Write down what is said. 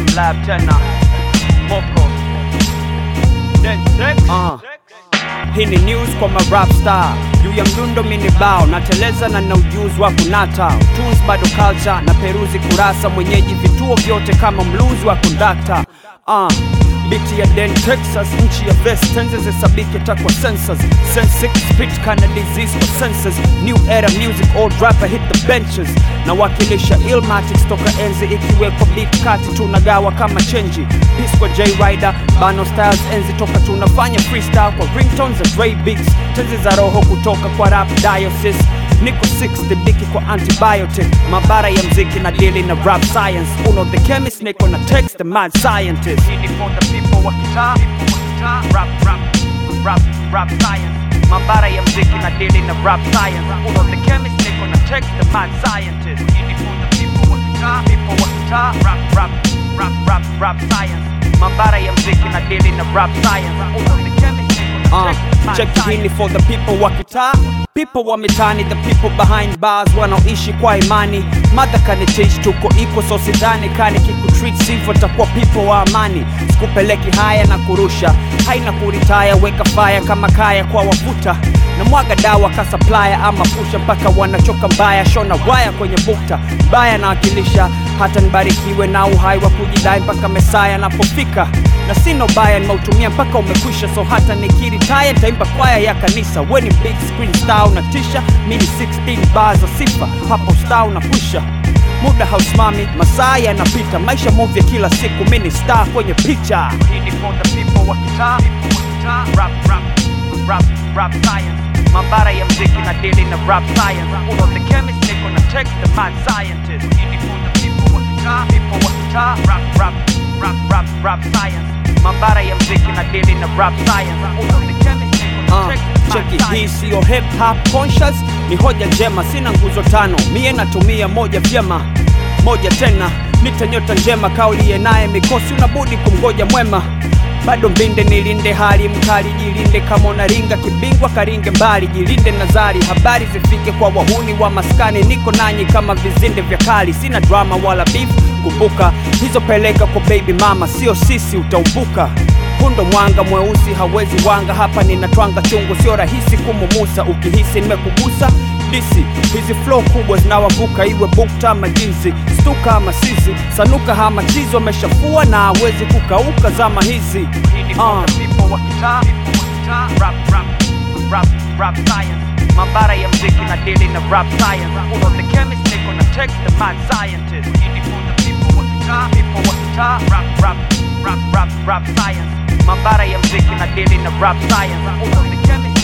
Lab tena Moko uh. Hii ni news kwa ma rap star juu ya mdundo mini bao nateleza na na ujuzi wa kunata utunzi bado culture na peruzi kurasa mwenyeji vituo vyote kama mluzi wa kondakta uh. Biti ya Den Texas, nchi ya West tenzi zisabike takwa sensors Sensic spit kana disease kwa senses New era music, old rapper hit the benches Nawakilisha Illmatic toka enzi ikiwekwa beat kati tunagawa kama chenji Peace kwa J Rider, Bano Styles enzi toka tunafanya freestyle kwa ringtones za Dre Beats Tenzi za roho kutoka kwa rap diocese Niko 60 biki kwa antibiotic Mabara ya mziki na dili na rap science Uno the chemist, niko na text the mad scientist Hii ni for the people wa kitaa, people wa kitaa Rap, rap, rap, rap science Mabara ya mziki na dili na rap science Uno the chemist, niko na text the mad scientist Hii ni for the people wa kitaa, people wa kitaa Rap, rap, rap, rap, rap science Mabara ya mziki na dili na rap science Uno the chemist, niko na text the mad check hii ni scientist for the people wa kitaa people wa mitani the people behind bars wanaoishi kwa imani madha kanitish tuko iko so sidhani kani kikutreat sivyo takuwa people wa amani sikupeleki haya na kurusha haina kuritaya weka fire kama kaya kwa wavuta na mwaga dawa ka supplier ama pusha mpaka wanachoka mbaya shona waya kwenye bukta mbaya nawakilisha hata nibarikiwe na uhai wa kujidai mpaka mesaya anapofika na sina ubaya nimeutumia mpaka umekwisha so hata nikiritaya nitaimba kwaya ya kanisa we ni big screen star unatisha mi ni 16 baa za sifa hapo star unakwisha muda hausimami masaa yanapita maisha movya kila siku mi ni star kwenye picha Hii ni for the people wa kitaa, people wa kitaa Rap, rap, rap, rap science Mabara ya mziki na dili na rap science Uno the chemist, niko na text the mad scientist Hii ni for the people wa kitaa, people wa kitaa Rap, rap, rap, rap, rap science Mabara ya mziki na dili na rap science Uno the chemist, niko na Uh, text the mad cheki hii scientist siyo hip hop conscious ni hoja njema sina nguzo tano mie natumia moja vyema moja tena nitanyota njema kauliye naye mikosi unabudi kumgoja mwema bado mbinde nilinde hali mkali jilinde kama unaringa kibingwa karinge mbali jilinde nazari habari zifike kwa wahuni wa maskani niko nanyi kama vizinde vya kali sina drama wala beef kumbuka hizo peleka kwa baby mama sio sisi utaumbuka Hundo mwanga mweusi hawezi wanga hapa ninatwanga chungu sio rahisi kumumusa ukihisi nimekugusa disi hizi flow kubwa zinawavuka iwe bukta ama jinsi stuka ama sisi sanuka hama chizo ameshafua na hawezi kukauka zama hizi Hii ni for uh. the people wa kitaa, people wa kitaa Rap, rap, rap, rap science Mabara ya mziki na dili na rap science Uno the chemist, niko na text the mad scientist Hii ni for the people wa kitaa, people wa kitaa Rap, rap, rap, rap, rap science Mabara ya mziki na dili na rap science Uno the chemist